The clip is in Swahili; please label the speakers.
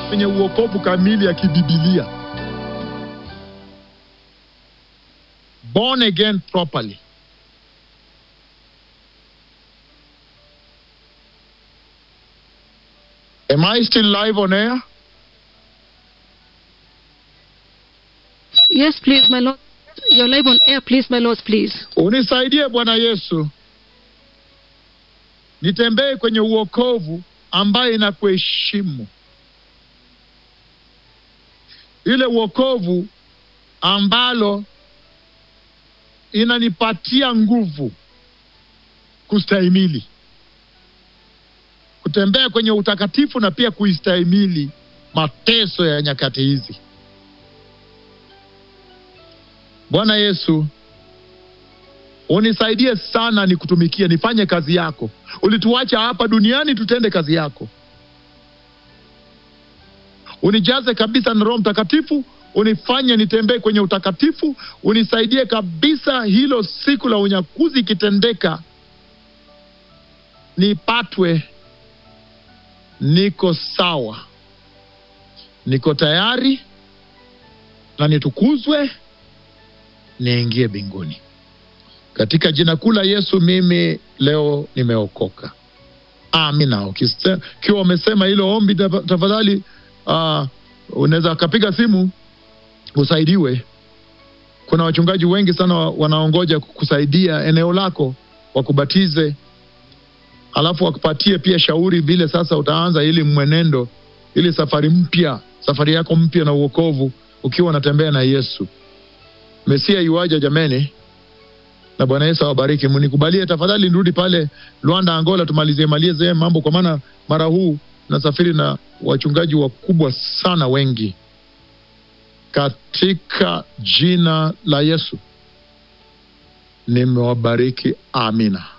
Speaker 1: kwenye uokovu kamili ya kibibilia, born again properly. Am I still live on air?
Speaker 2: Yes, please, my Lord. You're live on air, please, my Lord, please.
Speaker 1: Unisaidie Bwana Yesu, nitembee kwenye uokovu ambaye inakuheshimu, ile uokovu ambalo inanipatia nguvu kustahimili, kutembea kwenye utakatifu na pia kuistahimili mateso ya nyakati hizi. Bwana Yesu, unisaidie sana nikutumikie, nifanye kazi yako. Ulituacha hapa duniani tutende kazi yako. Unijaze kabisa na Roho Mtakatifu, unifanye nitembee kwenye utakatifu, unisaidie kabisa hilo siku la unyakuzi ikitendeka, nipatwe niko sawa, niko tayari na nitukuzwe, niingie mbinguni. Katika jina kuu la Yesu, mimi leo nimeokoka. Amina. Ukise- Ukiwa umesema hilo ombi, taf- tafadhali uh, unaweza kapiga simu usaidiwe. Kuna wachungaji wengi sana wa- wanaongoja kusaidia eneo lako, wakubatize, alafu wakupatie pia shauri vile sasa utaanza ili mwenendo, ili safari mpya, safari yako mpya na uokovu, ukiwa unatembea na Yesu. Mesia yuaja jameni, na Bwana Yesu awabariki. Mnikubalie tafadhali, nirudi pale Luanda, Angola, tumalizie malize mambo, kwa maana mara huu nasafiri na wachungaji wakubwa sana wengi, katika jina la Yesu nimewabariki. Amina.